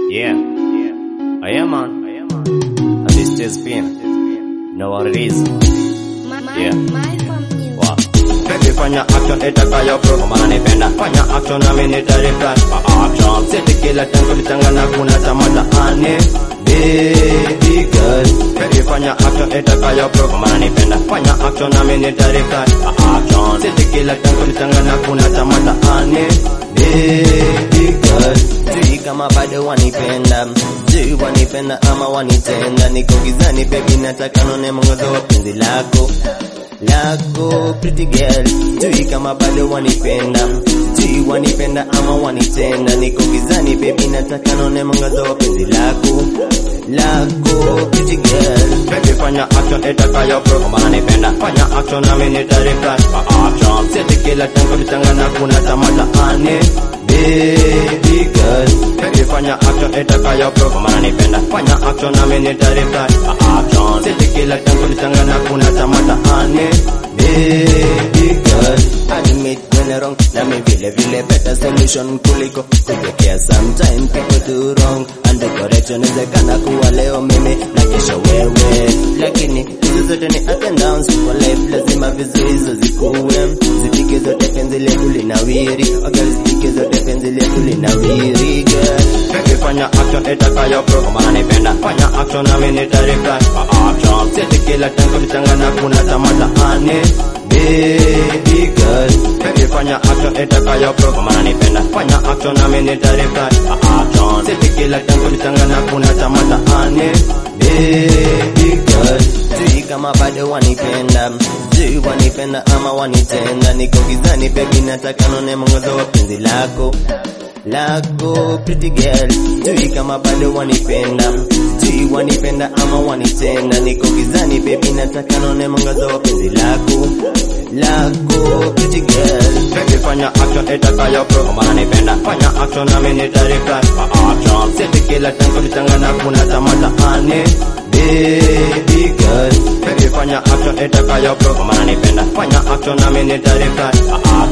Yeah. I am on. And this is been. Know what it is. Yeah. Wow. Baby fanya action itakayo prove maana nipenda fanya action nami nitareply action sisi kila tango litangana kuna tamata ane baby girl baby fanya action itakayo prove maana nipenda fanya action nami nitareply action sisi kila tango litangana kuna tamata ane baby girl sijui kama bado wanipenda sijui wanipenda ama wanitenda niko gizani baby nataka none mwangazo wa penzi lako lako pretty girl sijui kama bado wanipenda sijui wanipenda ama wanitenda niko gizani baby nataka none mwangazo wa penzi lako lako pretty girl baby fanya action itakayo prove maana nipenda fanya action nami nitareply action sisi kila tango litangana kuna tamata ane baby girl baby fanya action itakayo prove maana nipenda fanya action nami nitareply action sisi kila tango litangana kuna tamata ane baby girl admit when wrong na mi vile vile better solution kuliko kujekea sometime people do wrong and the correction inawezekana kuwa leo mimi na kesho wewe lakini hizo zote ni up and downs kwa life lazima vizuizo zikuwe zipige zote penzi letu linawiri okay zipige zote penzi letu linawiri girl baby fanya action itakayo prove maana nipenda fanya action nami nitareply action sisi kila tango litangana kuna tamata ane baby girl baby fanya action itakayo prove maana nipenda fanya action nami nitareply action sisi kila tango litangana kuna tamata ane baby girl sijui kama bado wanipenda sijui wanipenda ama wanitenda niko gizani baby nataka none mwangazo wa penzi lako lako pretty girl sijui kama bado wanipenda sijui wanipenda ama wanitenda niko gizani baby nataka none mwangazo wa penzi lako lako pretty girl baby fanya action itakayo prove maana nipenda fanya action nami nitareply action sisi kila tango litangana kuna tamata ane baby girl baby fanya action itakayo prove maana nipenda fanya action nami nitareply